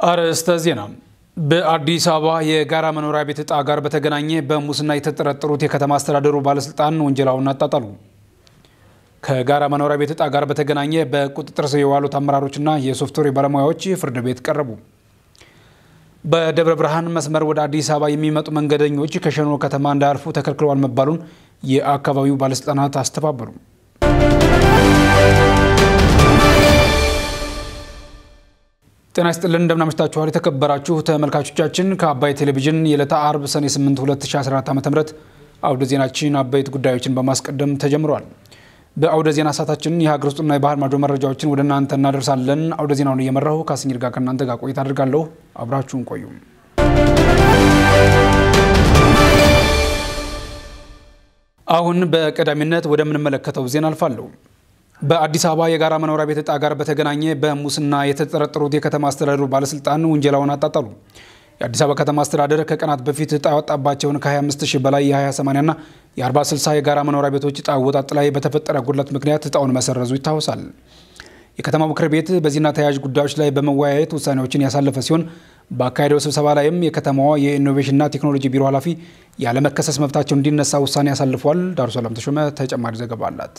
አርዕስተ ዜና። በአዲስ አበባ የጋራ መኖሪያ ቤት ዕጣ ጋር በተገናኘ በሙስና የተጠረጠሩት የከተማ አስተዳደሩ ባለስልጣን ወንጀላውን አጣጣሉ። ከጋራ መኖሪያ ቤት ዕጣ ጋር በተገናኘ በቁጥጥር ስር የዋሉት አመራሮችና የሶፍትዌር ባለሙያዎች ፍርድ ቤት ቀረቡ። በደብረ ብርሃን መስመር ወደ አዲስ አበባ የሚመጡ መንገደኞች ከሸኖ ከተማ እንዳያልፉ ተከልክለዋል መባሉን የአካባቢው ባለስልጣናት አስተባበሉ። ጤና ይስጥልን እንደምናመሽታችኋል የተከበራችሁ ተመልካቾቻችን ከአባይ ቴሌቪዥን የዕለተ አርብ ሰኔ 8 2014 ዓ ም አውደ ዜናችን አበይት ጉዳዮችን በማስቀደም ተጀምሯል። በአውደ ዜና ሰዓታችን የሀገር ውስጥና የባህር ማዶ መረጃዎችን ወደ እናንተ እናደርሳለን። አውደ ዜናውን እየመራሁ ካስኝር ጋር ከእናንተ ጋር ቆይታ አድርጋለሁ። አብራችሁን ቆዩ። አሁን በቀዳሚነት ወደምንመለከተው ዜና አልፋለሁ። በአዲስ አበባ የጋራ መኖሪያ ቤት ዕጣ ጋር በተገናኘ በሙስና የተጠረጠሩት የከተማ አስተዳደሩ ባለስልጣን ውንጀላውን አጣጣሉ። የአዲስ አበባ ከተማ አስተዳደር ከቀናት በፊት ዕጣ ያወጣባቸውን ከ25 ሺህ በላይ የ20/80 ና የ40/60 የጋራ መኖሪያ ቤቶች ዕጣ አወጣጥ ላይ በተፈጠረ ጉድለት ምክንያት ዕጣውን መሰረዙ ይታወሳል። የከተማው ምክር ቤት በዚህና ተያያዥ ጉዳዮች ላይ በመወያየት ውሳኔዎችን ያሳለፈ ሲሆን በአካሄደው ስብሰባ ላይም የከተማዋ የኢኖቬሽንና ቴክኖሎጂ ቢሮ ኃላፊ ያለመከሰስ መብታቸው እንዲነሳ ውሳኔ ያሳልፏል። ዳሩ ሰላም ተሾመ ተጨማሪ ዘገባ አላት።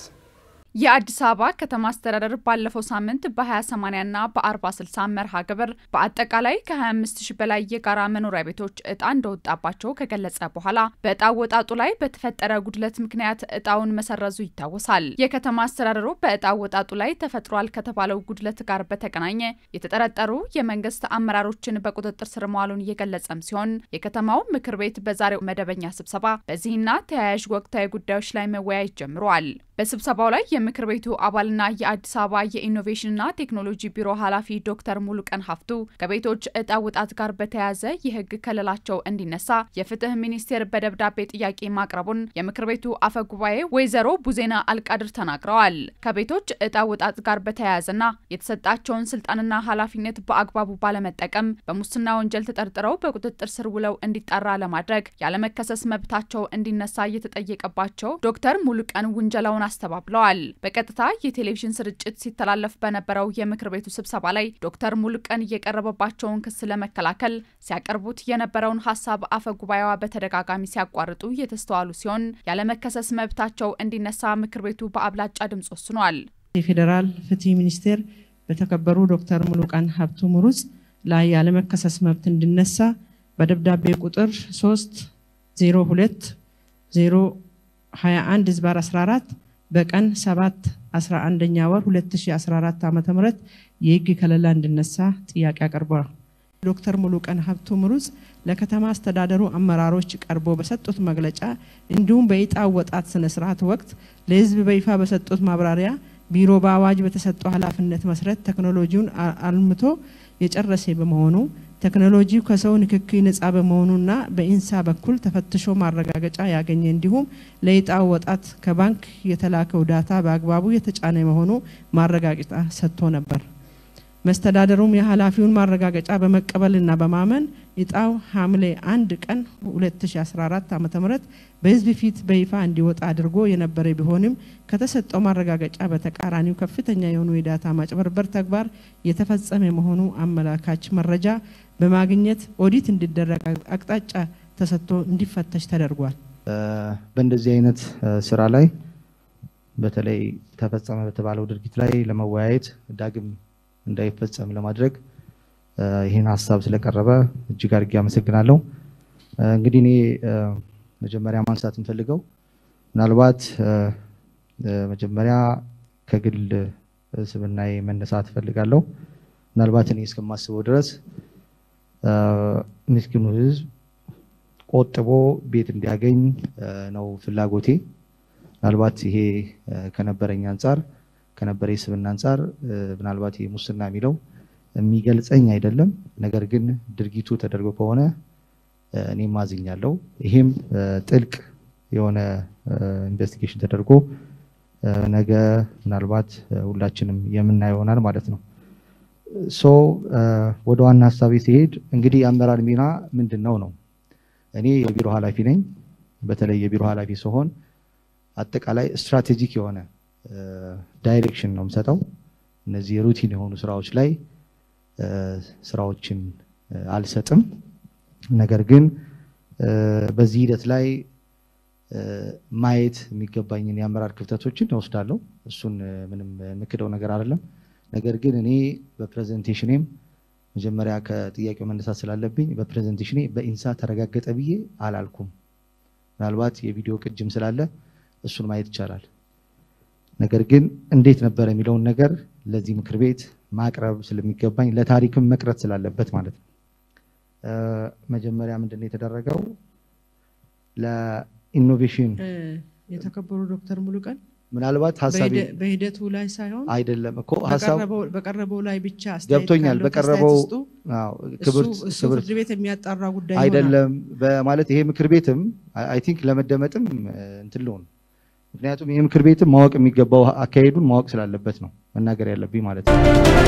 የአዲስ አበባ ከተማ አስተዳደር ባለፈው ሳምንት በ20/80 እና በ40/60 መርሃ ግብር በአጠቃላይ ከ25 ሺህ በላይ የጋራ መኖሪያ ቤቶች እጣ እንደወጣባቸው ከገለጸ በኋላ በእጣ ወጣጡ ላይ በተፈጠረ ጉድለት ምክንያት እጣውን መሰረዙ ይታወሳል። የከተማ አስተዳደሩ በእጣ ወጣጡ ላይ ተፈጥሯል ከተባለው ጉድለት ጋር በተገናኘ የተጠረጠሩ የመንግስት አመራሮችን በቁጥጥር ስር መዋሉን እየገለጸም ሲሆን የከተማው ምክር ቤት በዛሬው መደበኛ ስብሰባ በዚህና ተያያዥ ወቅታዊ ጉዳዮች ላይ መወያየት ጀምረዋል። በስብሰባው ላይ የምክር ቤቱ አባልና የአዲስ አበባ የኢኖቬሽንና ቴክኖሎጂ ቢሮ ኃላፊ ዶክተር ሙሉቀን ሀፍቱ ከቤቶች እጣ ውጣት ጋር በተያያዘ የሕግ ከለላቸው እንዲነሳ የፍትህ ሚኒስቴር በደብዳቤ ጥያቄ ማቅረቡን የምክር ቤቱ አፈ ጉባኤ ወይዘሮ ቡዜና አልቃድር ተናግረዋል። ከቤቶች እጣ ውጣት ጋር በተያያዘና የተሰጣቸውን ስልጣንና ኃላፊነት በአግባቡ ባለመጠቀም በሙስና ወንጀል ተጠርጥረው በቁጥጥር ስር ውለው እንዲጣራ ለማድረግ ያለመከሰስ መብታቸው እንዲነሳ እየተጠየቀባቸው ዶክተር ሙሉቀን ውንጀላውን አስተባብለዋል። በቀጥታ የቴሌቪዥን ስርጭት ሲተላለፍ በነበረው የምክር ቤቱ ስብሰባ ላይ ዶክተር ሙሉቀን እየቀረበባቸውን ክስ ለመከላከል ሲያቀርቡት የነበረውን ሀሳብ አፈ ጉባኤዋ በተደጋጋሚ ሲያቋርጡ የተስተዋሉ ሲሆን ያለመከሰስ መብታቸው እንዲነሳ ምክር ቤቱ በአብላጫ ድምፅ ወስኗል። የፌዴራል ፍትህ ሚኒስቴር በተከበሩ ዶክተር ሙሉቀን ሀብቱ ምሩጽ ላይ ያለመከሰስ መብት እንዲነሳ በደብዳቤ ቁጥር 3 02 021 ዝባር 14 በቀን 7 11ኛ ወር 2014 ዓ.ም የህግ ከለላ እንዲነሳ ጥያቄ አቅርቧል። ዶክተር ሙሉቀን ሀብቱ ምሩጽ ለከተማ አስተዳደሩ አመራሮች ቀርቦ በሰጡት መግለጫ እንዲሁም በዕጣ አወጣጥ ስነ ስርዓት ወቅት ለህዝብ በይፋ በሰጡት ማብራሪያ ቢሮ በአዋጅ በተሰጠው ኃላፊነት መሰረት ቴክኖሎጂውን አልምቶ የጨረሰ በመሆኑ ቴክኖሎጂው ከሰው ንክኪ ነጻ በመሆኑና በኢንሳ በኩል ተፈትሾ ማረጋገጫ ያገኘ እንዲሁም ለዕጣ አወጣጥ ከባንክ የተላከው ዳታ በአግባቡ የተጫነ መሆኑ ማረጋገጫ ሰጥቶ ነበር። መስተዳደሩም የኃላፊውን ማረጋገጫ በመቀበልና በማመን ዕጣው ሐምሌ አንድ ቀን 2014 ዓ.ም በህዝብ ፊት በይፋ እንዲወጣ አድርጎ የነበረ ቢሆንም ከተሰጠው ማረጋገጫ በተቃራኒው ከፍተኛ የሆኑ የዳታ ማጭበርበር ተግባር የተፈጸመ መሆኑ አመላካች መረጃ በማግኘት ኦዲት እንዲደረግ አቅጣጫ ተሰጥቶ እንዲፈተሽ ተደርጓል። በእንደዚህ አይነት ስራ ላይ በተለይ ተፈጸመ በተባለው ድርጊት ላይ ለመወያየት ዳግም እንዳይፈጸም ለማድረግ ይህን ሀሳብ ስለቀረበ እጅግ አድርጌ አመሰግናለሁ። እንግዲህ እኔ መጀመሪያ ማንሳት እንፈልገው ምናልባት መጀመሪያ ከግል ስብናዬ መነሳት እፈልጋለሁ። ምናልባት እኔ እስከማስበው ድረስ ምስኪኑ ሕዝብ ቆጥቦ ቤት እንዲያገኝ ነው ፍላጎቴ። ምናልባት ይሄ ከነበረኝ አንጻር ከነበረ ስብና አንጻር ምናልባት ይሄ ሙስና የሚለው የሚገልጸኝ አይደለም። ነገር ግን ድርጊቱ ተደርጎ ከሆነ እኔም አዝኛለሁ። ይሄም ጥልቅ የሆነ ኢንቨስቲጌሽን ተደርጎ ነገ ምናልባት ሁላችንም የምናየው ይሆናል ማለት ነው። ሶ ወደ ዋና ሀሳቤ ሲሄድ እንግዲህ የአመራር ሚና ምንድን ነው ነው እኔ የቢሮ ኃላፊ ነኝ። በተለይ የቢሮ ኃላፊ ሲሆን አጠቃላይ ስትራቴጂክ የሆነ ዳይሬክሽን ነው የምሰጠው። እነዚህ ሩቲን የሆኑ ስራዎች ላይ ስራዎችን አልሰጥም። ነገር ግን በዚህ ሂደት ላይ ማየት የሚገባኝን የአመራር ክፍተቶችን እወስዳለሁ። እሱን ምንም የምክደው ነገር አይደለም። ነገር ግን እኔ በፕሬዘንቴሽኔም መጀመሪያ ከጥያቄው መነሳት ስላለብኝ በፕሬዘንቴሽኔ በኢንሳ ተረጋገጠ ብዬ አላልኩም። ምናልባት የቪዲዮ ቅጅም ስላለ እሱን ማየት ይቻላል። ነገር ግን እንዴት ነበር የሚለውን ነገር ለዚህ ምክር ቤት ማቅረብ ስለሚገባኝ ለታሪክም መቅረት ስላለበት ማለት ነው። መጀመሪያ ምንድን ነው የተደረገው? ለኢኖቬሽን የተከበሩ ዶክተር ሙሉቀን ምናልባት ሀሳቤ በሂደቱ ላይ ሳይሆን አይደለም እኮ ሀሳብ በቀረበው ላይ ብቻ ገብቶኛል። በቀረበው ክብርት እሱ ፍርድ ቤት የሚያጣራ ጉዳይ አይደለም በማለት ይሄ ምክር ቤትም አይ ቲንክ ለመደመጥም እንትን ልሆን ምክንያቱም ይህ ምክር ቤትም ማወቅ የሚገባው አካሄዱን ማወቅ ስላለበት ነው መናገር ያለብኝ ማለት ነው።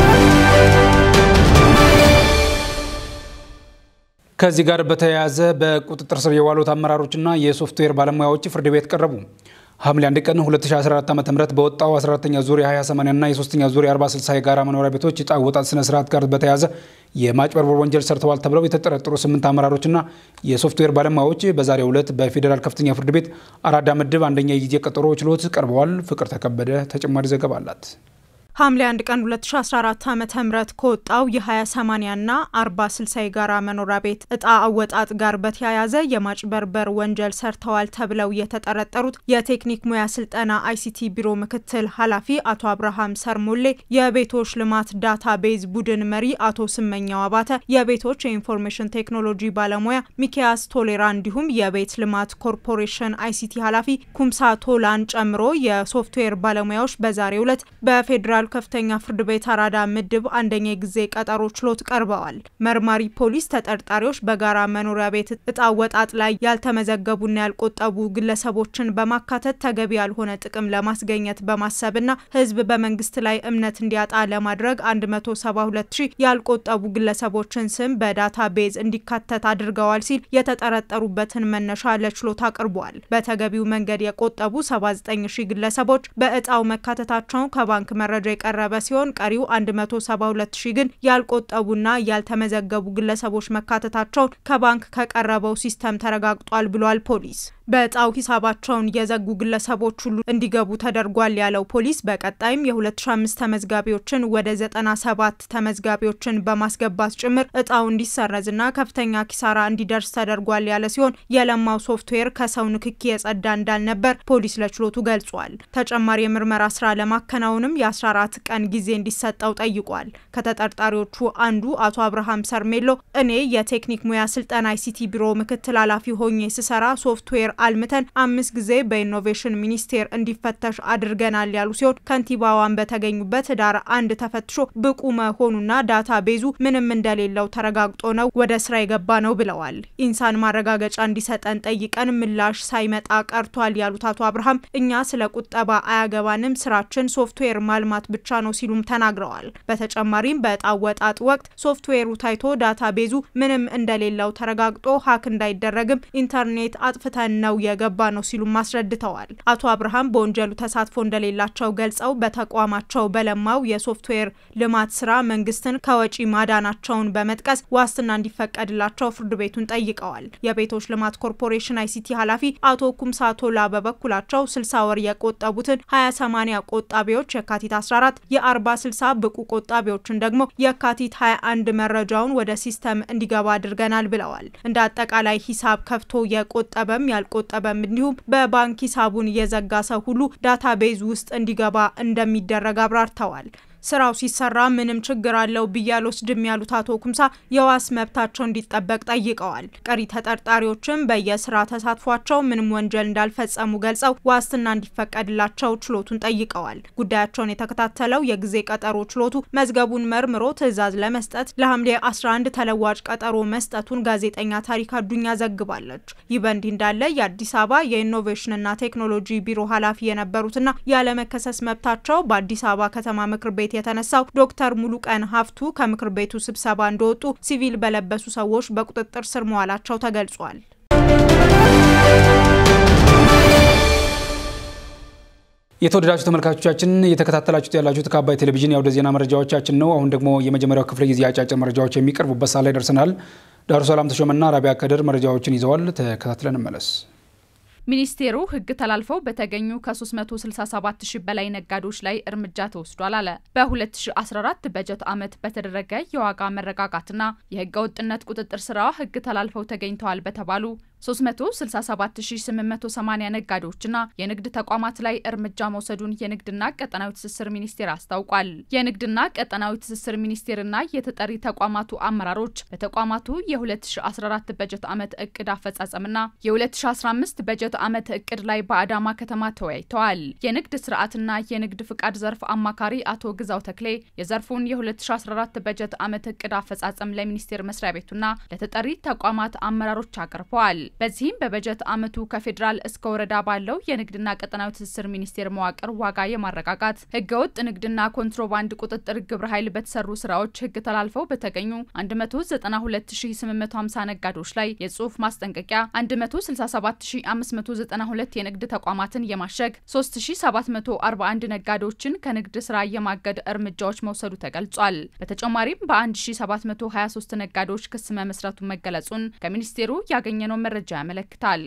ከዚህ ጋር በተያያዘ በቁጥጥር ስር የዋሉት አመራሮችና የሶፍትዌር ባለሙያዎች ፍርድ ቤት ቀረቡ። ሐምሌ 1 ቀን 2014 ዓ.ም በወጣው 14ኛ ዙር የ20/80 እና የ3ኛ ዙር የ40/60 የጋራ መኖሪያ ቤቶች ዕጣ አወጣጥ ስነ ስርዓት ጋር በተያያዘ የማጭበርበር ወንጀል ሰርተዋል ተብለው የተጠረጠሩ ስምንት አመራሮችና የሶፍትዌር ባለሙያዎች በዛሬው ዕለት በፌዴራል ከፍተኛ ፍርድ ቤት አራዳ ምድብ አንደኛ የጊዜ ቀጠሮ ችሎት ቀርበዋል። ፍቅር ተከበደ ተጨማሪ ዘገባ አላት። ሐምሌ 1 ቀን 2014 ዓ.ም ከወጣው የ20/80 እና 40/60 የጋራ መኖሪያ ቤት እጣ አወጣጥ ጋር በተያያዘ የማጭበርበር ወንጀል ሰርተዋል ተብለው የተጠረጠሩት የቴክኒክ ሙያ ስልጠና አይሲቲ ቢሮ ምክትል ኃላፊ አቶ አብርሃም ሰርሞሌ፣ የቤቶች ልማት ዳታ ቤዝ ቡድን መሪ አቶ ስመኛው አባተ፣ የቤቶች የኢንፎርሜሽን ቴክኖሎጂ ባለሙያ ሚኪያስ ቶሌራ እንዲሁም የቤት ልማት ኮርፖሬሽን አይሲቲ ኃላፊ ኩምሳ ቶላን ጨምሮ የሶፍትዌር ባለሙያዎች በዛሬው ዕለት በፌዴራል ከፍተኛ ፍርድ ቤት አራዳ ምድብ አንደኛ የጊዜ ቀጠሮ ችሎት ቀርበዋል። መርማሪ ፖሊስ ተጠርጣሪዎች በጋራ መኖሪያ ቤት እጣ ወጣጥ ላይ ያልተመዘገቡና ያልቆጠቡ ግለሰቦችን በማካተት ተገቢ ያልሆነ ጥቅም ለማስገኘት በማሰብና ሕዝብ በመንግስት ላይ እምነት እንዲያጣ ለማድረግ 172 ሺህ ያልቆጠቡ ግለሰቦችን ስም በዳታ ቤዝ እንዲካተት አድርገዋል ሲል የተጠረጠሩበትን መነሻ ለችሎት አቅርቧል። በተገቢው መንገድ የቆጠቡ 79 ሺህ ግለሰቦች በእጣው መካተታቸውን ከባንክ መረጃ የቀረበ ሲሆን ቀሪው 172 ሺህ ግን ያልቆጠቡና ያልተመዘገቡ ግለሰቦች መካተታቸውን ከባንክ ከቀረበው ሲስተም ተረጋግጧል ብሏል ፖሊስ። በእጣው ሂሳባቸውን የዘጉ ግለሰቦች ሁሉ እንዲገቡ ተደርጓል ያለው ፖሊስ በቀጣይም የ2005 ተመዝጋቢዎችን ወደ 97 ተመዝጋቢዎችን በማስገባት ጭምር እጣው እንዲሰረዝና ከፍተኛ ኪሳራ እንዲደርስ ተደርጓል ያለ ሲሆን የለማው ሶፍትዌር ከሰው ንክኪ የጸዳ እንዳልነበር ፖሊስ ለችሎቱ ገልጿል። ተጨማሪ የምርመራ ስራ ለማከናወንም የ14 ቀን ጊዜ እንዲሰጠው ጠይቋል። ከተጠርጣሪዎቹ አንዱ አቶ አብርሃም ሰርሜሎ እኔ የቴክኒክ ሙያ ስልጠና አይሲቲ ቢሮ ምክትል ኃላፊ ሆኜ ስሰራ ሶፍትዌር አልምተን አምስት ጊዜ በኢኖቬሽን ሚኒስቴር እንዲፈተሽ አድርገናል ያሉ ሲሆን ከንቲባዋን በተገኙበት ህዳር አንድ ተፈትሾ ብቁ መሆኑና ዳታ ቤዙ ምንም እንደሌለው ተረጋግጦ ነው ወደ ስራ የገባ ነው ብለዋል። ኢንሳን ማረጋገጫ እንዲሰጠን ጠይቀን ምላሽ ሳይመጣ ቀርቷል ያሉት አቶ አብርሃም እኛ ስለ ቁጠባ አያገባንም፣ ስራችን ሶፍትዌር ማልማት ብቻ ነው ሲሉም ተናግረዋል። በተጨማሪም በዕጣ ወጣጥ ወቅት ሶፍትዌሩ ታይቶ ዳታ ቤዙ ምንም እንደሌለው ተረጋግጦ ሀክ እንዳይደረግም ኢንተርኔት አጥፍተን ነው የገባ ነው ሲሉም አስረድተዋል። አቶ አብርሃም በወንጀሉ ተሳትፎ እንደሌላቸው ገልጸው በተቋማቸው በለማው የሶፍትዌር ልማት ስራ መንግስትን ከወጪ ማዳናቸውን በመጥቀስ ዋስትና እንዲፈቀድላቸው ፍርድ ቤቱን ጠይቀዋል። የቤቶች ልማት ኮርፖሬሽን አይሲቲ ኃላፊ አቶ ኩምሳ ቶላ በበኩላቸው 60 ወር የቆጠቡትን 20/80 ቆጣቢዎች የካቲት 14 የ40 60 ብቁ ቆጣቢዎችን ደግሞ የካቲት 21 መረጃውን ወደ ሲስተም እንዲገባ አድርገናል ብለዋል። እንደ አጠቃላይ ሂሳብ ከፍቶ የቆጠበም ያልቆጠበም እንዲሁም በባንክ ሂሳቡን የዘጋ ሰው ሁሉ ዳታ ቤዝ ውስጥ እንዲገባ እንደሚደረግ አብራርተዋል። ስራው ሲሰራ ምንም ችግር አለው ብዬ አልወስድም ያሉት አቶ ኩምሳ የዋስ መብታቸው እንዲጠበቅ ጠይቀዋል። ቀሪ ተጠርጣሪዎችም በየስራ ተሳትፏቸው ምንም ወንጀል እንዳልፈጸሙ ገልጸው ዋስትና እንዲፈቀድላቸው ችሎቱን ጠይቀዋል። ጉዳያቸውን የተከታተለው የጊዜ ቀጠሮ ችሎቱ መዝገቡን መርምሮ ትዕዛዝ ለመስጠት ለሐምሌ 11 ተለዋጭ ቀጠሮ መስጠቱን ጋዜጠኛ ታሪክ አዱኛ ዘግባለች። ይህ በእንዲህ እንዳለ የአዲስ አበባ የኢኖቬሽንና ቴክኖሎጂ ቢሮ ኃላፊ የነበሩትና ያለመከሰስ መብታቸው በአዲስ አበባ ከተማ ምክር ቤት የተነሳው ዶክተር ሙሉቀን ሀፍቱ ከምክር ቤቱ ስብሰባ እንደወጡ ሲቪል በለበሱ ሰዎች በቁጥጥር ስር መዋላቸው ተገልጿል። የተወደዳችሁ ተመልካቾቻችን እየተከታተላችሁት ያላችሁት ከአባይ ቴሌቪዥን የአውደ ዜና መረጃዎቻችን ነው። አሁን ደግሞ የመጀመሪያው ክፍለ ጊዜ አጫጭር መረጃዎች የሚቀርቡበት ሰዓት ላይ ደርሰናል። ዳሩ ሰላም ተሾመና ራቢያ ከድር መረጃዎችን ይዘዋል። ተከታትለን መለስ ሚኒስቴሩ ሕግ ተላልፈው በተገኙ ከ367 ሺህ በላይ ነጋዴዎች ላይ እርምጃ ተወስዷል አለ። በ2014 በጀት ዓመት በተደረገ የዋጋ መረጋጋትና የሕገ ወጥነት ቁጥጥር ስራ ሕግ ተላልፈው ተገኝተዋል በተባሉ 367880 ነጋዴዎችና የንግድ ተቋማት ላይ እርምጃ መውሰዱን የንግድና ቀጠናዊ ትስስር ሚኒስቴር አስታውቋል። የንግድና ቀጠናዊ ትስስር ሚኒስቴርና የተጠሪ ተቋማቱ አመራሮች በተቋማቱ የ2014 በጀት ዓመት እቅድ አፈጻጸምና የ2015 በጀት ዓመት እቅድ ላይ በአዳማ ከተማ ተወያይተዋል። የንግድ ስርዓትና የንግድ ፍቃድ ዘርፍ አማካሪ አቶ ግዛው ተክሌ የዘርፉን የ2014 በጀት ዓመት እቅድ አፈጻጸም ለሚኒስቴር መስሪያ ቤቱና ለተጠሪ ተቋማት አመራሮች አቅርበዋል። በዚህም በበጀት ዓመቱ ከፌዴራል እስከ ወረዳ ባለው የንግድና ቀጠናዊ ትስስር ሚኒስቴር መዋቅር ዋጋ የማረጋጋት ህገወጥ ንግድና ኮንትሮባንድ ቁጥጥር ግብረ ኃይል በተሰሩ ስራዎች ህግ ተላልፈው በተገኙ 192850 ነጋዴዎች ላይ የጽሁፍ ማስጠንቀቂያ 167592 የንግድ ተቋማትን የማሸግ 3741 ነጋዴዎችን ከንግድ ስራ የማገድ እርምጃዎች መውሰዱ ተገልጿል። በተጨማሪም በ1723 ነጋዴዎች ክስ መመስረቱን መገለጹን ከሚኒስቴሩ ያገኘነው መረጃ ያመለክታል።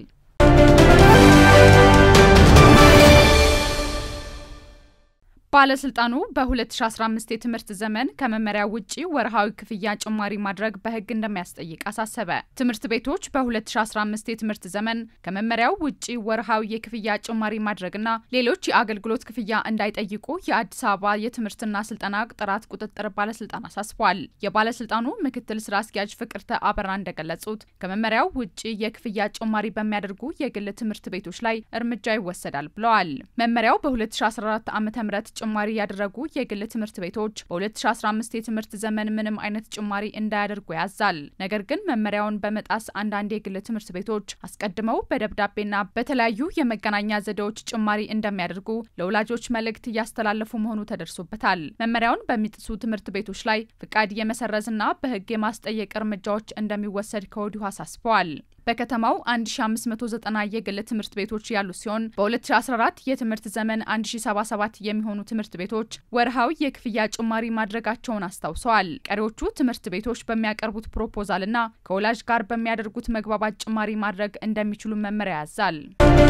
ባለስልጣኑ በ2015 የትምህርት ዘመን ከመመሪያ ውጪ ወርሃዊ ክፍያ ጭማሪ ማድረግ በህግ እንደሚያስጠይቅ አሳሰበ። ትምህርት ቤቶች በ2015 የትምህርት ዘመን ከመመሪያው ውጪ ወርሃዊ የክፍያ ጭማሪ ማድረግና ሌሎች የአገልግሎት ክፍያ እንዳይጠይቁ የአዲስ አበባ የትምህርትና ስልጠና ጥራት ቁጥጥር ባለስልጣን አሳስቧል። የባለስልጣኑ ምክትል ስራ አስኪያጅ ፍቅርተ አበራ እንደገለጹት ከመመሪያው ውጪ የክፍያ ጭማሪ በሚያደርጉ የግል ትምህርት ቤቶች ላይ እርምጃ ይወሰዳል ብለዋል። መመሪያው በ2014 ዓ ም ጭማሪ ያደረጉ የግል ትምህርት ቤቶች በ2015 የትምህርት ዘመን ምንም አይነት ጭማሪ እንዳያደርጉ ያዛል። ነገር ግን መመሪያውን በመጣስ አንዳንድ የግል ትምህርት ቤቶች አስቀድመው በደብዳቤና በተለያዩ የመገናኛ ዘዴዎች ጭማሪ እንደሚያደርጉ ለወላጆች መልእክት እያስተላለፉ መሆኑ ተደርሶበታል። መመሪያውን በሚጥሱ ትምህርት ቤቶች ላይ ፍቃድ የመሰረዝና በሕግ የማስጠየቅ እርምጃዎች እንደሚወሰድ ከወዲሁ አሳስበዋል። በከተማው 1590 የግል ትምህርት ቤቶች ያሉ ሲሆን በ2014 የትምህርት ዘመን 1077 የሚሆኑ ትምህርት ቤቶች ወርሃዊ የክፍያ ጭማሪ ማድረጋቸውን አስታውሰዋል። ቀሪዎቹ ትምህርት ቤቶች በሚያቀርቡት ፕሮፖዛልና ከወላጅ ጋር በሚያደርጉት መግባባት ጭማሪ ማድረግ እንደሚችሉ መመሪያ ያዛል።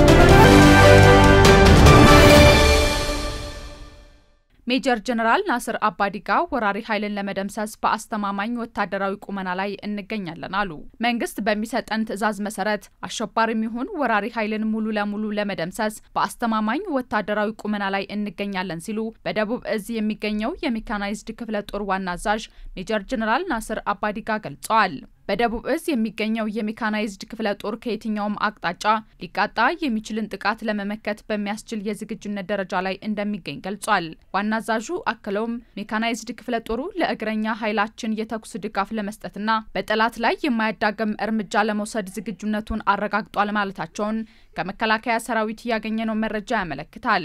ሜጀር ጀነራል ናስር አባዲጋ ወራሪ ኃይልን ለመደምሰስ በአስተማማኝ ወታደራዊ ቁመና ላይ እንገኛለን አሉ። መንግስት በሚሰጠን ትዕዛዝ መሰረት አሸባሪም ይሁን ወራሪ ኃይልን ሙሉ ለሙሉ ለመደምሰስ በአስተማማኝ ወታደራዊ ቁመና ላይ እንገኛለን ሲሉ በደቡብ እዝ የሚገኘው የሜካናይዝድ ክፍለ ጦር ዋና አዛዥ ሜጀር ጀነራል ናስር አባዲጋ ገልጸዋል። በደቡብ እዝ የሚገኘው የሜካናይዝድ ክፍለ ጦር ከየትኛውም አቅጣጫ ሊቃጣ የሚችልን ጥቃት ለመመከት በሚያስችል የዝግጁነት ደረጃ ላይ እንደሚገኝ ገልጿል። ዋና አዛዡ አክለውም ሜካናይዝድ ክፍለ ጦሩ ለእግረኛ ኃይላችን የተኩስ ድጋፍ ለመስጠትና በጠላት ላይ የማያዳግም እርምጃ ለመውሰድ ዝግጁነቱን አረጋግጧል ማለታቸውን ከመከላከያ ሰራዊት ያገኘነው መረጃ ያመለክታል።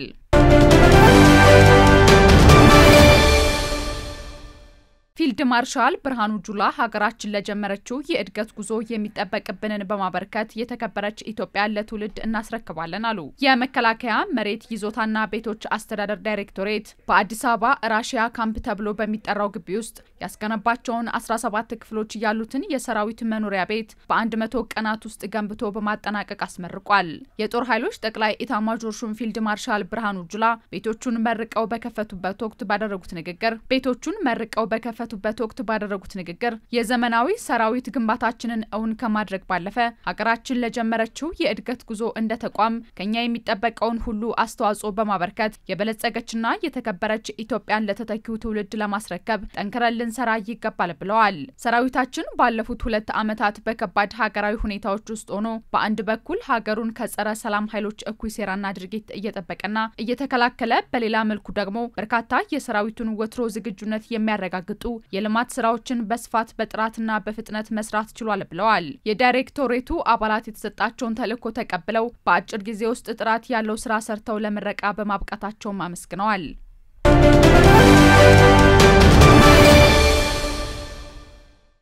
ፊልድ ማርሻል ብርሃኑ ጁላ ሀገራችን ለጀመረችው የእድገት ጉዞ የሚጠበቅብንን በማበርከት የተከበረች ኢትዮጵያን ለትውልድ እናስረክባለን አሉ። የመከላከያ መሬት ይዞታና ቤቶች አስተዳደር ዳይሬክቶሬት በአዲስ አበባ ራሽያ ካምፕ ተብሎ በሚጠራው ግቢ ውስጥ ያስገነባቸውን 17 ክፍሎች ያሉትን የሰራዊት መኖሪያ ቤት በ100 ቀናት ውስጥ ገንብቶ በማጠናቀቅ አስመርቋል። የጦር ኃይሎች ጠቅላይ ኢታማዦር ሹም ፊልድ ማርሻል ብርሃኑ ጁላ ቤቶቹን መርቀው በከፈቱበት ወቅት ባደረጉት ንግግር ቤቶቹን መርቀው በከፈ በት ወቅት ባደረጉት ንግግር የዘመናዊ ሰራዊት ግንባታችንን እውን ከማድረግ ባለፈ ሀገራችን ለጀመረችው የእድገት ጉዞ እንደ ተቋም ከኛ የሚጠበቀውን ሁሉ አስተዋጽኦ በማበርከት የበለጸገችና የተከበረች ኢትዮጵያን ለተተኪው ትውልድ ለማስረከብ ጠንክረን ልንሰራ ይገባል ብለዋል። ሰራዊታችን ባለፉት ሁለት ዓመታት በከባድ ሀገራዊ ሁኔታዎች ውስጥ ሆኖ በአንድ በኩል ሀገሩን ከጸረ ሰላም ኃይሎች እኩይ ሴራና ድርጊት እየጠበቀና እየተከላከለ፣ በሌላ መልኩ ደግሞ በርካታ የሰራዊቱን ወትሮ ዝግጁነት የሚያረጋግጡ የልማት ስራዎችን በስፋት በጥራትና በፍጥነት መስራት ችሏል ብለዋል። የዳይሬክቶሬቱ አባላት የተሰጣቸውን ተልዕኮ ተቀብለው በአጭር ጊዜ ውስጥ ጥራት ያለው ስራ ሰርተው ለምረቃ በማብቃታቸውም አመስግነዋል።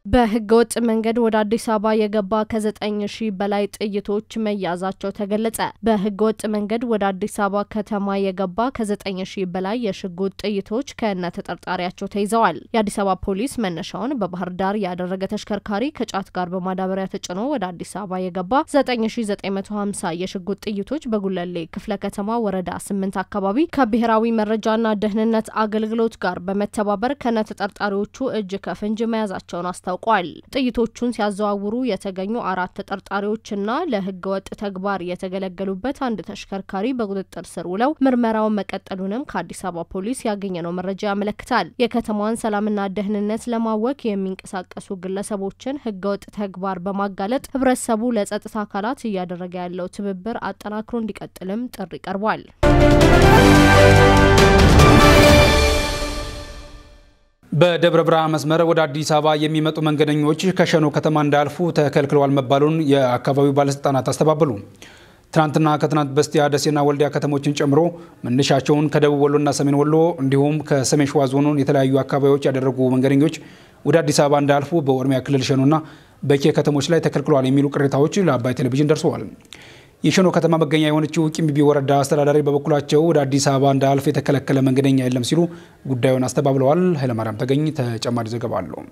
በህገ ወጥ መንገድ ወደ አዲስ አበባ የገባ ከዘጠኝ ሺህ በላይ ጥይቶች መያዛቸው ተገለጸ። በህገ ወጥ መንገድ ወደ አዲስ አበባ ከተማ የገባ ከዘጠኝ ሺህ በላይ የሽጉጥ ጥይቶች ከነ ተጠርጣሪያቸው ተይዘዋል። የአዲስ አበባ ፖሊስ መነሻውን በባህር ዳር ያደረገ ተሽከርካሪ ከጫት ጋር በማዳበሪያ ተጭኖ ወደ አዲስ አበባ የገባ 9950 የሽጉጥ ጥይቶች በጉለሌ ክፍለ ከተማ ወረዳ ስምንት አካባቢ ከብሔራዊ መረጃና ደህንነት አገልግሎት ጋር በመተባበር ከነ ተጠርጣሪዎቹ እጅ ከፍንጅ መያዛቸውን አስታ ታውቋል። ጥይቶቹን ሲያዘዋውሩ የተገኙ አራት ተጠርጣሪዎችና ለህገወጥ ተግባር የተገለገሉበት አንድ ተሽከርካሪ በቁጥጥር ስር ውለው ምርመራውን መቀጠሉንም ከአዲስ አበባ ፖሊስ ያገኘነው መረጃ ያመለክታል። የከተማዋን ሰላምና ደህንነት ለማወክ የሚንቀሳቀሱ ግለሰቦችን ህገወጥ ተግባር በማጋለጥ ህብረተሰቡ ለጸጥታ አካላት እያደረገ ያለው ትብብር አጠናክሮ እንዲቀጥልም ጥሪ ቀርቧል። በደብረ ብርሃን መስመር ወደ አዲስ አበባ የሚመጡ መንገደኞች ከሸኖ ከተማ እንዳያልፉ ተከልክለዋል መባሉን የአካባቢው ባለስልጣናት አስተባበሉ። ትናንትና ከትናንት በስቲያ ደሴና ወልዲያ ከተሞችን ጨምሮ መነሻቸውን ከደቡብ ወሎና ሰሜን ወሎ እንዲሁም ከሰሜን ሸዋ ዞኑን የተለያዩ አካባቢዎች ያደረጉ መንገደኞች ወደ አዲስ አበባ እንዳያልፉ በኦሮሚያ ክልል ሸኖና በኬ ከተሞች ላይ ተከልክለዋል የሚሉ ቅሬታዎች ለአባይ ቴሌቪዥን ደርሰዋል። የሸኖ ከተማ መገኛ የሆነችው ቂምቢቢ ወረዳ አስተዳዳሪ በበኩላቸው ወደ አዲስ አበባ እንዳያልፍ የተከለከለ መንገደኛ የለም ሲሉ ጉዳዩን አስተባብለዋል። ኃይለማርያም ተገኝ ተጨማሪ ዘገባ አለው።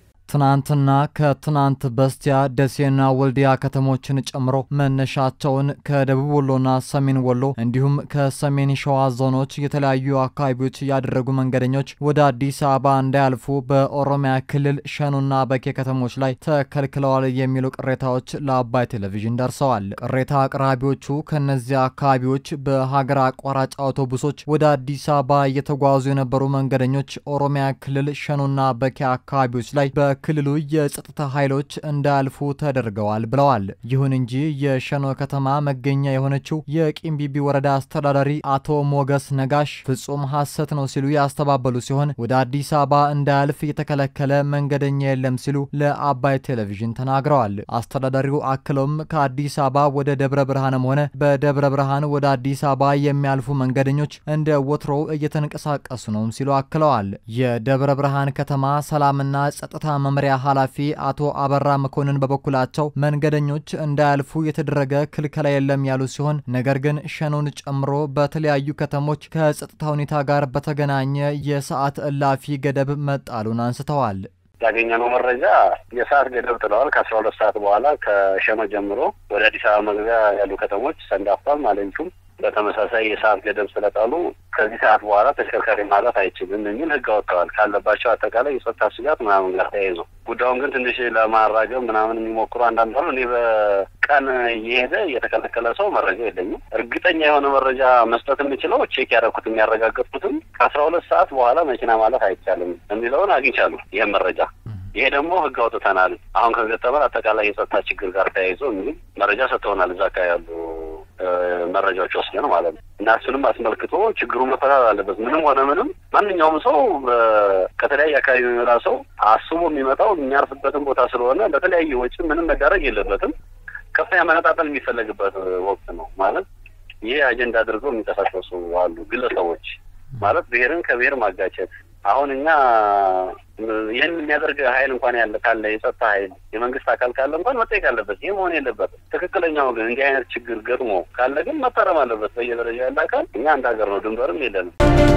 ትናንትና ከትናንት በስቲያ ደሴና ወልዲያ ከተሞችን ጨምሮ መነሻቸውን ከደቡብ ወሎና ሰሜን ወሎ እንዲሁም ከሰሜን ሸዋ ዞኖች የተለያዩ አካባቢዎች ያደረጉ መንገደኞች ወደ አዲስ አበባ እንዳያልፉ በኦሮሚያ ክልል ሸኖና በኬ ከተሞች ላይ ተከልክለዋል የሚሉ ቅሬታዎች ለአባይ ቴሌቪዥን ደርሰዋል። ቅሬታ አቅራቢዎቹ ከእነዚያ አካባቢዎች በሀገር አቋራጭ አውቶቡሶች ወደ አዲስ አበባ እየተጓዙ የነበሩ መንገደኞች ኦሮሚያ ክልል ሸኖና በኬ አካባቢዎች ላይ ክልሉ የጸጥታ ኃይሎች እንዳያልፉ ተደርገዋል ብለዋል። ይሁን እንጂ የሸኖ ከተማ መገኛ የሆነችው የቂምቢቢ ወረዳ አስተዳዳሪ አቶ ሞገስ ነጋሽ ፍጹም ሐሰት ነው ሲሉ ያስተባበሉ ሲሆን ወደ አዲስ አበባ እንዳያልፍ የተከለከለ መንገደኛ የለም ሲሉ ለአባይ ቴሌቪዥን ተናግረዋል። አስተዳዳሪው አክለውም ከአዲስ አበባ ወደ ደብረ ብርሃንም ሆነ በደብረ ብርሃን ወደ አዲስ አበባ የሚያልፉ መንገደኞች እንደ ወትሮው እየተንቀሳቀሱ ነው ሲሉ አክለዋል። የደብረ ብርሃን ከተማ ሰላምና ጸጥታ መምሪያ ኃላፊ አቶ አበራ መኮንን በበኩላቸው መንገደኞች እንዳያልፉ የተደረገ ክልከላ የለም ያሉ ሲሆን ነገር ግን ሸኖን ጨምሮ በተለያዩ ከተሞች ከጸጥታ ሁኔታ ጋር በተገናኘ የሰዓት እላፊ ገደብ መጣሉን አንስተዋል። ያገኘነው መረጃ የሰዓት ገደብ ጥለዋል። ከአስራ ሁለት ሰዓት በኋላ ከሸኖ ጀምሮ ወደ አዲስ አበባ መግቢያ ያሉ ከተሞች ሰንዳፋም፣ ማለንቹም በተመሳሳይ የሰዓት ገደብ ስለጣሉ ከዚህ ሰዓት በኋላ ተሽከርካሪ ማለፍ አይችልም የሚል ሕግ አወጥተዋል። ካለባቸው አጠቃላይ የጸጥታ ስጋት ምናምን ጋር ተያይዞ ጉዳዩን ግን ትንሽ ለማራገብ ምናምን የሚሞክሩ አንዳንድ አሉ። እኔ በቀን እየሄደ የተከለከለ ሰው መረጃ የለኝም። እርግጠኛ የሆነ መረጃ መስጠት የምችለው ቼክ ያደረኩት የሚያረጋገጥኩትም ከአስራ ሁለት ሰዓት በኋላ መኪና ማለፍ አይቻልም የሚለውን አግኝቻለሁ። ይህም መረጃ ይሄ ደግሞ ህግ አውጥተናል። አሁን ከገጠመን አጠቃላይ የጸጥታ ችግር ጋር ተያይዞ የሚል መረጃ ሰጥተውናል። እዛ አካባቢ ያሉ መረጃዎች ወስደን ማለት ነው። እና እሱንም አስመልክቶ ችግሩ መፈታት አለበት። ምንም ሆነ ምንም ማንኛውም ሰው ከተለያየ አካባቢ የሚመጣ ሰው አስቦ የሚመጣው የሚያርፍበትን ቦታ ስለሆነ በተለያየ ወጪ ምንም መዳረግ የለበትም። ከፍተኛ መነጣጠል የሚፈለግበት ወቅት ነው ማለት ይሄ አጀንዳ አድርገው የሚንቀሳቀሱ አሉ ግለሰቦች ማለት ብሔርን ከብሔር ማጋጨት አሁን እኛ ይህን የሚያደርግ ኃይል እንኳን ያለ ካለ የጸጥታ ኃይል የመንግስት አካል ካለ እንኳን መጠየቅ አለበት። ይህ መሆን የለበትም። ትክክለኛው ግን እንዲህ አይነት ችግር ገጥሞ ካለ ግን መታረም አለበት በየደረጃ ያለ አካል። እኛ አንድ ሀገር ነው፣ ድንበርም የለንም።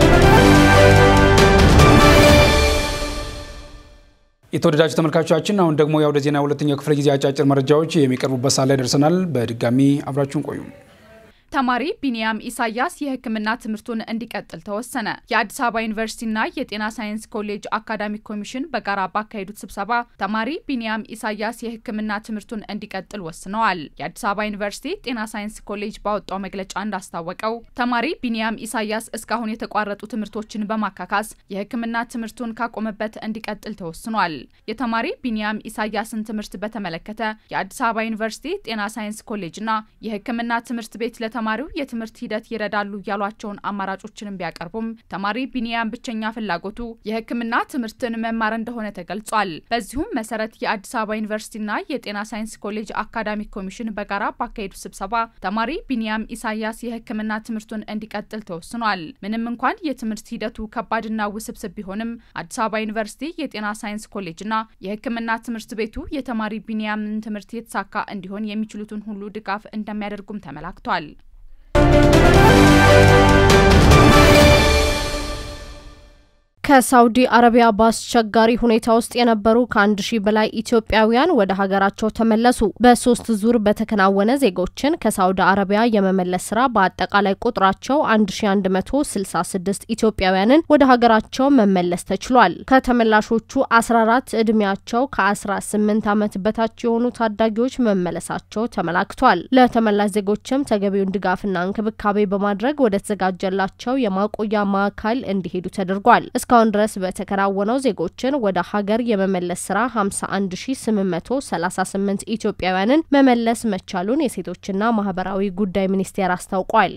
የተወደዳችሁ ተመልካቾቻችን አሁን ደግሞ የአውደ ዜና ሁለተኛው ክፍለ ጊዜ አጫጭር መረጃዎች የሚቀርቡበት ሰዓት ላይ ደርሰናል። በድጋሚ አብራችሁን ቆዩ። ተማሪ ቢኒያም ኢሳያስ የሕክምና ትምህርቱን እንዲቀጥል ተወሰነ። የአዲስ አበባ ዩኒቨርሲቲና የጤና ሳይንስ ኮሌጅ አካዳሚክ ኮሚሽን በጋራ ባካሄዱት ስብሰባ ተማሪ ቢኒያም ኢሳያስ የሕክምና ትምህርቱን እንዲቀጥል ወስነዋል። የአዲስ አበባ ዩኒቨርሲቲ ጤና ሳይንስ ኮሌጅ ባወጣው መግለጫ እንዳስታወቀው ተማሪ ቢኒያም ኢሳያስ እስካሁን የተቋረጡ ትምህርቶችን በማካካስ የሕክምና ትምህርቱን ካቆመበት እንዲቀጥል ተወስኗል። የተማሪ ቢኒያም ኢሳያስን ትምህርት በተመለከተ የአዲስ አበባ ዩኒቨርሲቲ ጤና ሳይንስ ኮሌጅና የሕክምና ትምህርት ቤት ለተ ለተማሪው የትምህርት ሂደት ይረዳሉ ያሏቸውን አማራጮችንም ቢያቀርቡም ተማሪ ቢኒያም ብቸኛ ፍላጎቱ የሕክምና ትምህርትን መማር እንደሆነ ተገልጿል። በዚሁም መሰረት የአዲስ አበባ ዩኒቨርሲቲና የጤና ሳይንስ ኮሌጅ አካዳሚክ ኮሚሽን በጋራ ባካሄዱ ስብሰባ ተማሪ ቢኒያም ኢሳያስ የሕክምና ትምህርቱን እንዲቀጥል ተወስኗል። ምንም እንኳን የትምህርት ሂደቱ ከባድና ውስብስብ ቢሆንም አዲስ አበባ ዩኒቨርሲቲ የጤና ሳይንስ ኮሌጅና የሕክምና ትምህርት ቤቱ የተማሪ ቢኒያምን ትምህርት የተሳካ እንዲሆን የሚችሉትን ሁሉ ድጋፍ እንደሚያደርጉም ተመላክቷል። ከሳውዲ አረቢያ በአስቸጋሪ ሁኔታ ውስጥ የነበሩ ከአንድ ሺህ በላይ ኢትዮጵያውያን ወደ ሀገራቸው ተመለሱ። በሶስት ዙር በተከናወነ ዜጎችን ከሳውዲ አረቢያ የመመለስ ስራ በአጠቃላይ ቁጥራቸው 1166 ኢትዮጵያውያንን ወደ ሀገራቸው መመለስ ተችሏል። ከተመላሾቹ 14 ዕድሜያቸው ከ18 ዓመት በታች የሆኑ ታዳጊዎች መመለሳቸው ተመላክቷል። ለተመላሽ ዜጎችም ተገቢውን ድጋፍና እንክብካቤ በማድረግ ወደ ተዘጋጀላቸው የማቆያ ማዕከል እንዲሄዱ ተደርጓል። እስካሁን ድረስ በተከናወነው ዜጎችን ወደ ሀገር የመመለስ ስራ 51838 ኢትዮጵያውያንን መመለስ መቻሉን የሴቶችና ማህበራዊ ጉዳይ ሚኒስቴር አስታውቋል።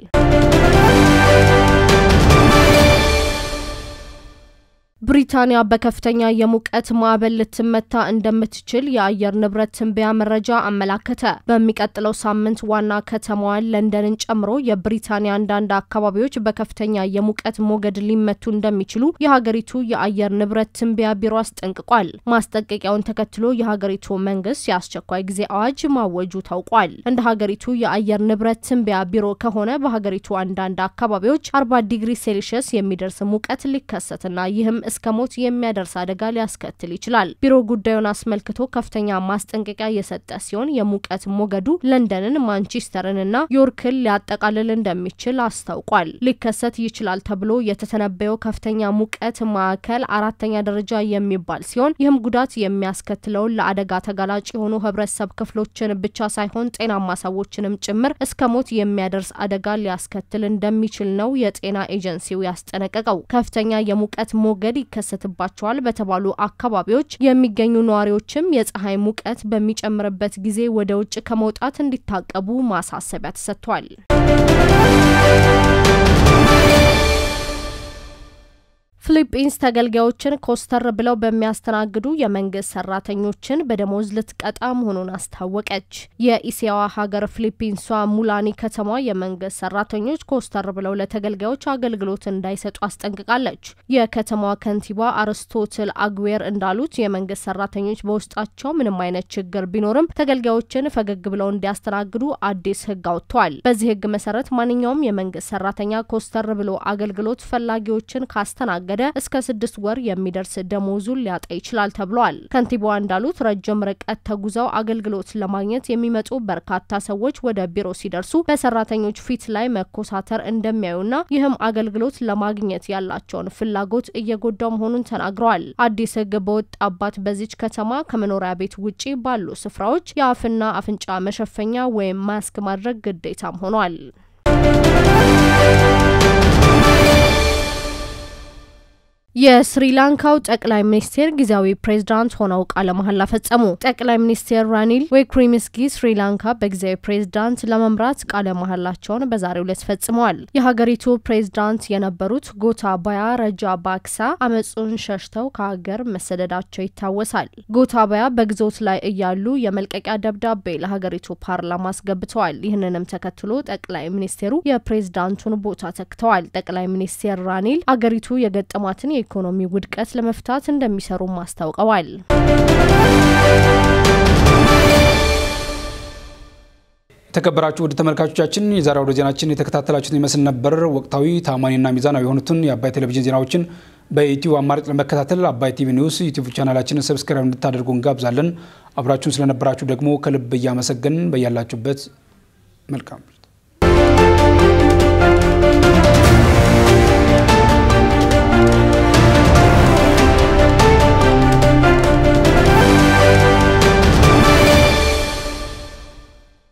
ብሪታንያ በከፍተኛ የሙቀት ማዕበል ልትመታ እንደምትችል የአየር ንብረት ትንበያ መረጃ አመላከተ። በሚቀጥለው ሳምንት ዋና ከተማዋን ለንደንን ጨምሮ የብሪታንያ አንዳንድ አካባቢዎች በከፍተኛ የሙቀት ሞገድ ሊመቱ እንደሚችሉ የሀገሪቱ የአየር ንብረት ትንበያ ቢሮ አስጠንቅቋል። ማስጠንቀቂያውን ተከትሎ የሀገሪቱ መንግስት የአስቸኳይ ጊዜ አዋጅ ማወጁ ታውቋል። እንደ ሀገሪቱ የአየር ንብረት ትንበያ ቢሮ ከሆነ በሀገሪቱ አንዳንድ አካባቢዎች 40 ዲግሪ ሴልሺየስ የሚደርስ ሙቀት ሊከሰትና ይህም እስከ ሞት የሚያደርስ አደጋ ሊያስከትል ይችላል። ቢሮ ጉዳዩን አስመልክቶ ከፍተኛ ማስጠንቀቂያ የሰጠ ሲሆን የሙቀት ሞገዱ ለንደንን፣ ማንቸስተርን እና ዮርክን ሊያጠቃልል እንደሚችል አስታውቋል። ሊከሰት ይችላል ተብሎ የተተነበየው ከፍተኛ ሙቀት ማዕከል አራተኛ ደረጃ የሚባል ሲሆን ይህም ጉዳት የሚያስከትለውን ለአደጋ ተጋላጭ የሆኑ ህብረተሰብ ክፍሎችን ብቻ ሳይሆን ጤናማ ሰዎችንም ጭምር እስከ ሞት የሚያደርስ አደጋ ሊያስከትል እንደሚችል ነው የጤና ኤጀንሲው ያስጠነቀቀው። ከፍተኛ የሙቀት ሞገድ ይከሰትባቸዋል በተባሉ አካባቢዎች የሚገኙ ነዋሪዎችም የፀሐይ ሙቀት በሚጨምርበት ጊዜ ወደ ውጭ ከመውጣት እንዲታቀቡ ማሳሰቢያ ተሰጥቷል። ፊሊፒንስ ተገልጋዮችን ኮስተር ብለው በሚያስተናግዱ የመንግስት ሰራተኞችን በደሞዝ ልትቀጣ መሆኑን አስታወቀች። የኢሲያዋ ሀገር ፊሊፒንሷ ሙላኒ ከተማ የመንግስት ሰራተኞች ኮስተር ብለው ለተገልጋዮች አገልግሎት እንዳይሰጡ አስጠንቅቃለች። የከተማዋ ከንቲባ አርስቶትል አግዌር እንዳሉት የመንግስት ሰራተኞች በውስጣቸው ምንም አይነት ችግር ቢኖርም ተገልጋዮችን ፈገግ ብለው እንዲያስተናግዱ አዲስ ህግ አውጥተዋል። በዚህ ህግ መሰረት ማንኛውም የመንግስት ሰራተኛ ኮስተር ብሎ አገልግሎት ፈላጊዎችን ካስተናገደ እስከ ስድስት ወር የሚደርስ ደሞዙን ሊያጣ ይችላል ተብሏል። ከንቲባዋ እንዳሉት ረጅም ርቀት ተጉዘው አገልግሎት ለማግኘት የሚመጡ በርካታ ሰዎች ወደ ቢሮ ሲደርሱ በሰራተኞች ፊት ላይ መኮሳተር እንደሚያዩና ይህም አገልግሎት ለማግኘት ያላቸውን ፍላጎት እየጎዳው መሆኑን ተናግረዋል። አዲስ ህግ በወጣባት በዚች ከተማ ከመኖሪያ ቤት ውጪ ባሉ ስፍራዎች የአፍና አፍንጫ መሸፈኛ ወይም ማስክ ማድረግ ግዴታም ሆኗል። የስሪላንካው ጠቅላይ ሚኒስቴር ጊዜያዊ ፕሬዝዳንት ሆነው ቃለ መሐላ ፈጸሙ። ጠቅላይ ሚኒስቴር ራኒል ዊክሪምስኪ ስሪላንካ በጊዜያዊ ፕሬዝዳንት ለመምራት ቃለ መሐላቸውን በዛሬው ዕለት ፈጽመዋል። የሀገሪቱ ፕሬዝዳንት የነበሩት ጎታባያ ረጃ ባክሳ አመፁን ሸሽተው ከሀገር መሰደዳቸው ይታወሳል። ጎታባያ በግዞት ላይ እያሉ የመልቀቂያ ደብዳቤ ለሀገሪቱ ፓርላማ አስገብተዋል። ይህንንም ተከትሎ ጠቅላይ ሚኒስቴሩ የፕሬዝዳንቱን ቦታ ተክተዋል። ጠቅላይ ሚኒስቴር ራኒል አገሪቱ የገጠማትን የኢኮኖሚ ውድቀት ለመፍታት እንደሚሰሩም አስታውቀዋል። የተከበራችሁ ውድ ተመልካቾቻችን የዛሬ አውደ ዜናችን የተከታተላችሁትን ይመስል ነበር። ወቅታዊ ታማኒና ሚዛናዊ የሆኑትን የአባይ ቴሌቪዥን ዜናዎችን በዩቲዩብ አማራጭ ለመከታተል አባይ ቲቪ ኒውስ ዩቲዩብ ቻናላችንን ሰብስክራይብ እንድታደርጉ እንጋብዛለን። አብራችሁን ስለነበራችሁ ደግሞ ከልብ እያመሰገንን በያላችሁበት መልካም